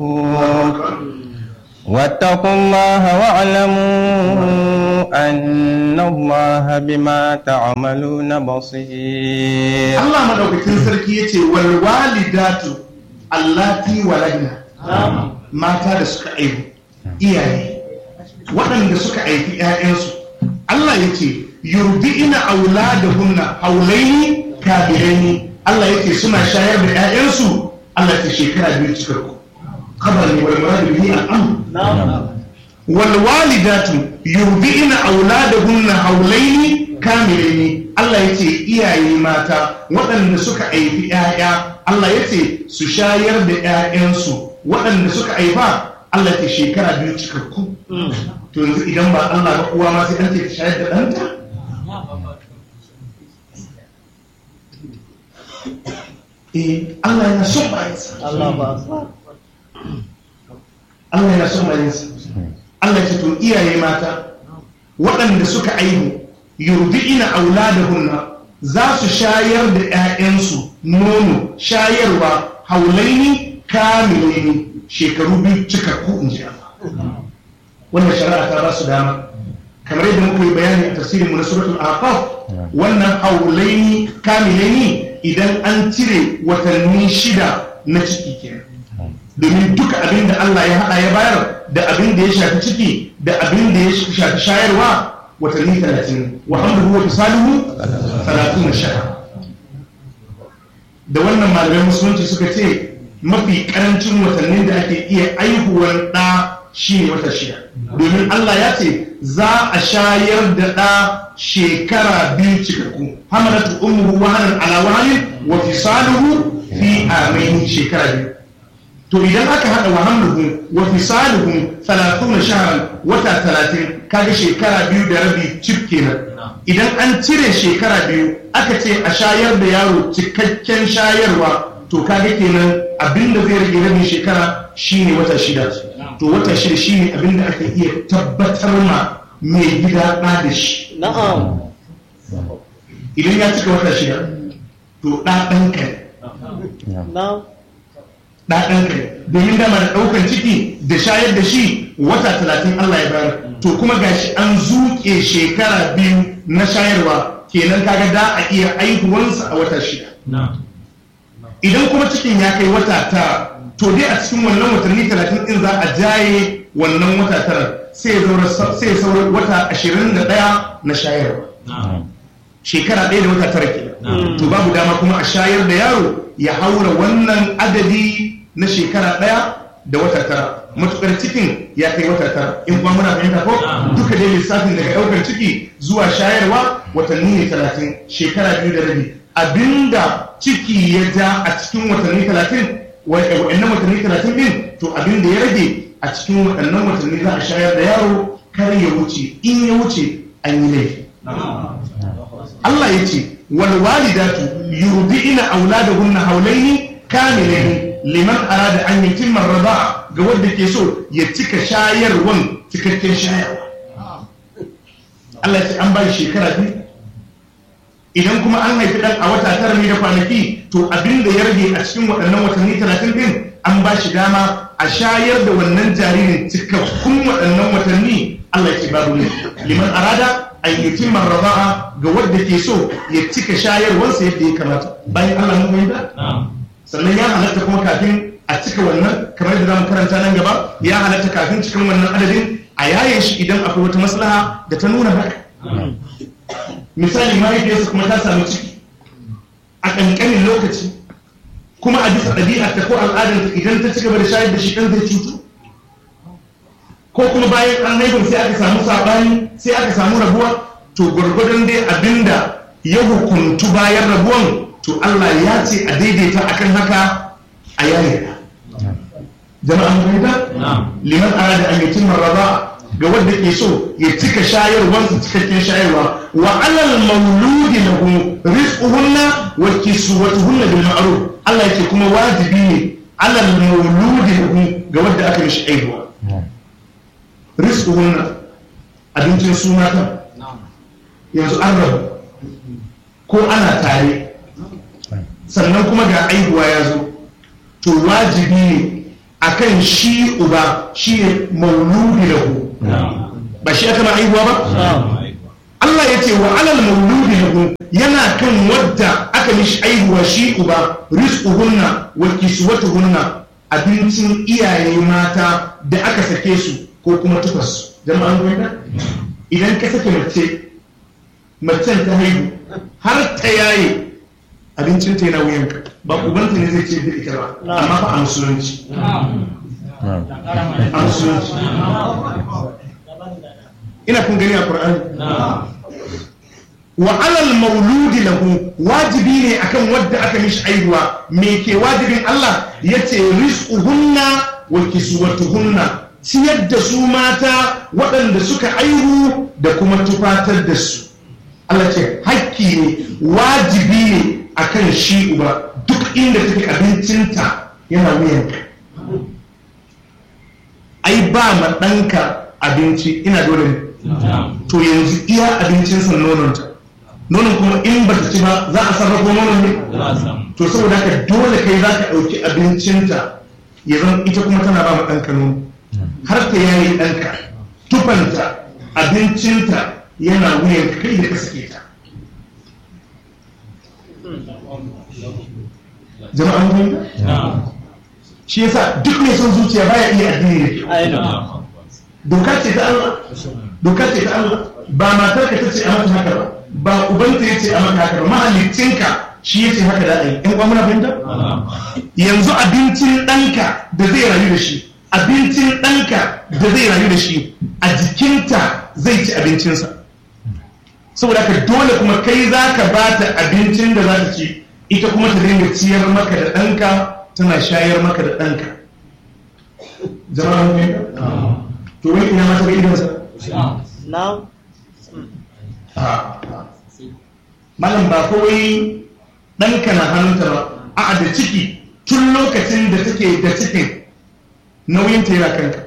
واتقوا الله واعلموا أن الله بما تعملون بصير Allah madaukakin sarki yace wal walidatu allati waladna mata da suka aihu iyaye waɗanda suka aifi ƴaƴansu Allah yace yurdi'ina auladahunna haulaini kabiraini Allah yace suna shayar da ƴaƴansu Allah ta shekara biyu cikakku khabar ne wal murad bihi al-amr wal walidatu yurdi'ina auladahunna haulaini kamilaini Allah yace iyaye mata waɗanda suka aifi ƴaƴa Allah yace su shayar da ƴaƴansu waɗanda suka aifa Allah ce shekara biyu cikakku to yanzu idan ba Allah ba uwa ma sai an ce ta shayar da ɗanta eh Allah yana son bayansa Allah yana son bayansa Allah ce to iyaye mata waɗanda suka aihu yurdi'ina auladahunna za su shayar da 'ya'yansu nono shayarwa haulaini kamilaini shekaru biyu cikakku in ji Allah wannan shari'a ta ba su dama kamar yadda muka yi bayani a tafsirin mu na suratul aqaf wannan haulaini kamilaini idan an cire watanni shida na ciki kenan domin duka abin da Allah ya haɗa ya bayar da abin da ya shafi ciki da abin da ya shafi shayarwa watanni talatin wa hamduhu wa fisaluhu talatun shahar da wannan malamai musulunci suka ce mafi karancin watannin da ake iya aihuwar ɗa shi ne wata shida domin Allah ya ce za a shayar da ɗa shekara biyu cikakku hamalatu ummuhu wahanan ala wahanin wa fisaluhu fi amaini shekara biyu to idan aka hada wa hamluhum wa fisaluhum 30 shahran wata 30 kaga shekara biyu da rabi cif kenan idan an cire shekara biyu aka ce a shayar da yaro cikakken shayarwa to kaga kenan abinda zai rage rabin shekara shine wata shida to wata shida shine abinda aka iya tabbatar ma mai gida ɗa da shi na'am idan ya cika wata shida to ɗa ɗanka ne na'am ɗaɗanka ne domin dama da ɗaukan ciki da shayar da shi wata talatin Allah ya bayar to kuma gashi an zuƙe shekara biyu na shayarwa kenan kaga da a iya aihuwansa a wata shida idan kuma cikin ya kai wata tara to dai a cikin wannan watanni talatin ɗin za a jaye wannan wata tara sai ya saura wata ashirin da ɗaya na shayarwa shekara ɗaya da wata tara kenan to babu dama kuma a shayar da yaro ya haura wannan adadi na shekara ɗaya da wata tara matukar cikin ya kai wata tara in kuma muna fahimta ko duka dai lissafin daga ɗaukar ciki zuwa shayarwa watanni ne talatin shekara biyu da rabi abinda ciki ya ja a cikin watanni talatin wa'annan watanni talatin din to abinda ya rage a cikin waɗannan watanni za a shayar da yaro kar ya wuce in ya wuce an yi laifi Allah ya ce wal walidatu yurdi'ina auladahunna hawlaini kamilaini liman arada an yutimma ar-rida'a ga wanda ke so ya cika shayarwan cikakken shayarwa Allah ya ce an ba shi shekara biyu idan kuma an haifi dan a wata tara ne da kwanaki to abin da ya rage a cikin waɗannan watanni talatin din an ba shi dama a shayar da wannan jaririn cikakkun waɗannan watanni Allah ya ce babu ne liman arada an yutimma ar-rida'a ga wanda ke so ya cika shayarwarsa yadda ya kamata bayan Allah mun fahimta sannan ya halatta kuma kafin a cika wannan kamar da zamu karanta nan gaba ya halatta kafin cikin wannan adadin a yaye shi idan akwai wata maslaha da ta nuna haka misali mahaifiyarsa kuma ta samu ciki a ƙanƙanin lokaci kuma a bisa ɗabi'arta ko al'adarta idan ta ci gaba da shayar da shi ɗan zai cutu ko kuma bayan an haifin sai aka samu saɓani sai aka samu rabuwa to gwargwadon dai abinda ya hukuntu bayan rabuwan to Allah ya ce a daidaita akan haka a yayin jama'an fahimta liman arada an yutim marraba ga wanda ke so ya cika shayarwar su cikakken shayarwa wa alal mauludi lahu rizquhunna wa kiswatuhunna bil ma'ruf Allah yake kuma wajibi ne alal mauludi lahu ga wanda aka mishi aihuwa rizquhunna abincin suna kan yanzu an rabu ko ana tare sannan kuma ga aihuwa ya zo to wajibi ne akan shi uba shi ne mauludi lahu ba shi aka ma haihuwa ba Allah ya ce wa alal mauludi lahu yana kan wadda aka mishi haihuwa shi uba rizquhunna wa kiswatuhunna abincin iyaye mata da aka sake su ko kuma tufarsu jama'an gwamna idan ka sake mace macen ta haihu har ta yaye abincin ta yana wuyanka ba ubanta ne zai ce da ita ba amma fa a musulunci a musulunci ina kun gani a Qur'ani wa alal mauludi lahu wajibi ne akan wadda aka mishi aihuwa me ke wajibin Allah yace rizquhunna wa kiswatuhunna ciyar da su mata waɗanda suka aihu da kuma tufatar da su Allah ce hakki ne wajibi ne akan shi uba duk inda take abincinta yana wuyanka ai ba ma ɗanka abinci ina dole ne to yanzu iya abincinsa nononta nonon kuma in ba ta ci ba za a sarrafa nonon ne to saboda haka dole kai za ka ɗauki abincinta ya zama ita kuma tana ba ma ɗanka nono har ta yayi ɗanka tufanta abincinta yana wuyan kai da ka sake ta jama'an gwamna shi yasa duk mai son zuciya baya iya addini da doka ce ta Allah doka ce ta Allah ba matar ka tace a mata haka ba ba ubanta yace a mata haka ba mahaliccinka shi yace haka da ai in muna fahimta yanzu abincin ɗanka da zai rayu da shi abincin ɗanka da zai rayu da shi a jikinta zai ci abincinsa saboda haka dole kuma kai za ka ba ta abincin da za ta ci ita kuma ta dinga ciyar maka da ɗanka tana shayar maka da ɗanka jama'a mun fahimta to wani ina mata ga idonsa Now, malam ba kawai ɗanka na hannunta ba a da ciki tun lokacin da take da cikin nauyin ta yana kanka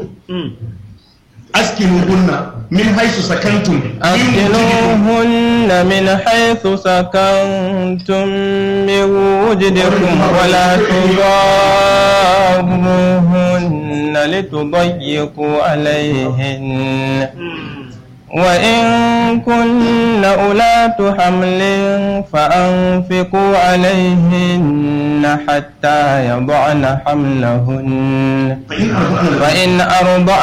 askinu hunna min haisu sakantum أسكنوهن من حيث سكنتم من وجدكم ولا تضاروهن لتضيقوا عليهن وإن كن أولاة حمل فأنفقوا عليهن حتى يضعن حملهن فإن أرضعن فإن أرضعن